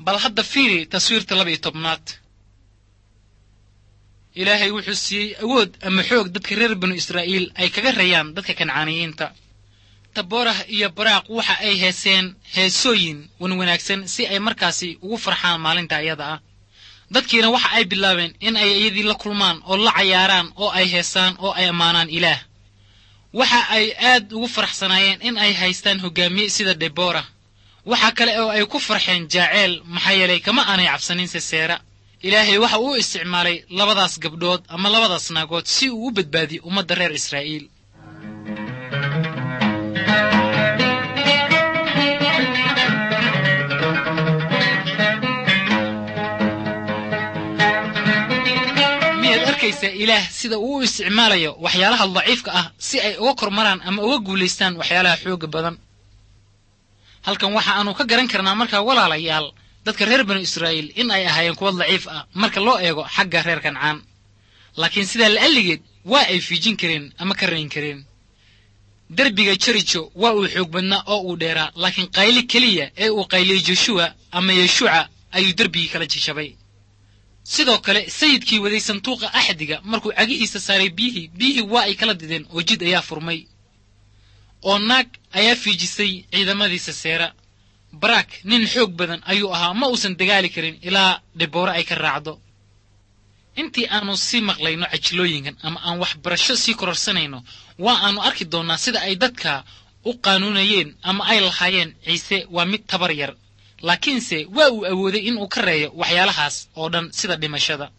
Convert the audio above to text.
bal hadda fiiri taswiirta laba iyo tobnaad ilaahay wuxuu siiyey awood ama xoog dadka reer banu israa'iil ay kaga rayaan dadka kancaaniyiinta taboorah iyo baraaq waxa ay heeseen heesooyin wanwanaagsan si ay markaasi ugu farxaan maalinta ayada ah dadkiina waxa ay bilaabeen in ay iyadii la kulmaan oo la cayaaraan oo ay heesaan oo ay ammaanaan ilaah waxa ay aad ugu faraxsanaayeen in ay haystaan hogaamiye sida debora waxa kale oo ay ku farxeen jaaceyl maxaa yeelay kama aanay cabsanin seseera ilaahay waxa uu isticmaalay labadaas gabdhood ama labadaas naagood si uu u badbaadiyo ummadda reer israa'iil miyaad arkaysaa ilaah sida uu u isticmaalayo waxyaalaha daciifka ah si ay uga kormaraan ama uga guulaystaan waxyaalaha xooga badan halkan waxa aanu ka garan karnaa markaa walaalayaal dadka reer banu israa'iil in ay ahaayeen kuwa daciif ah marka loo eego xagga reer kancaan laakiin sidaa la'alligeed waa ay fiijin kareen ama ka rayn kareen derbiga jerijo waa uu xoog badnaa oo uu dheeraa laakiin qayli keliya ee uu qayliyey joshuwa ama yeshuuca ayuu derbigii kala jishabay sidoo kale sayidkii waday sanduuqa axdiga markuu cagihiisa saaray biyihii biyihii waa ay kala dideen oo jid ayaa furmay oo naag ayaa fiijisay ciidamadiisa seera baraak nin xoog badan ayuu ahaa ma uusan dagaali karin ilaa dhiboore ay ka raacdo intii aanu sii maqlayno cajilooyinkan ama aan waxbarasho sii kororsanayno waa aanu arki doonnaa sida ay dadka u qaanuunayeen ama ay lahaayeen ciise waa mid tabar yar laakiinse waa uu awooday inuu ka reeyo waxyaalahaas oo dhan sida dhimashada